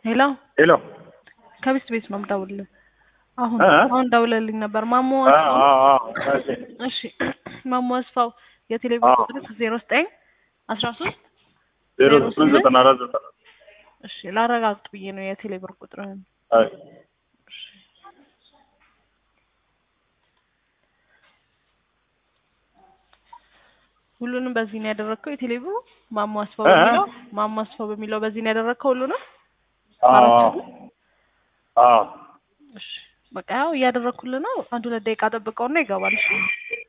ሄሎ ሄሎ ከቢስት ቤት ነው የምደውልልህ። አሁን እ? አሁን ደውለልኝ ነበር ማሞ አ አስፋው። አ አ እሺ እሺ ማሞ አስፋው የቴሌቪዥን አዎ። ቁጥር ዜሮ ዘጠኝ አስራ ሶስት ዜሮ ዜሮ ስምንት ስምንት ዘጠና አራት ዘጠና እሺ ላረጋግጥ ብዬ ነው የቴሌብር ቁጥርህን። አይ ሁሉንም በዚህ ነው ያደረግከው? የቴሌብሩ ማሞ አስፋው እ? በሚለው ማሞ አስፋው በሚለው በዚህ ነው ያደረግከው ሁሉንም? አ አ እሺ በቃ ያው እያደረግኩልህ ነው። አንድ ሁለት ደቂቃ ጠብቀውና ይገባል። እሺ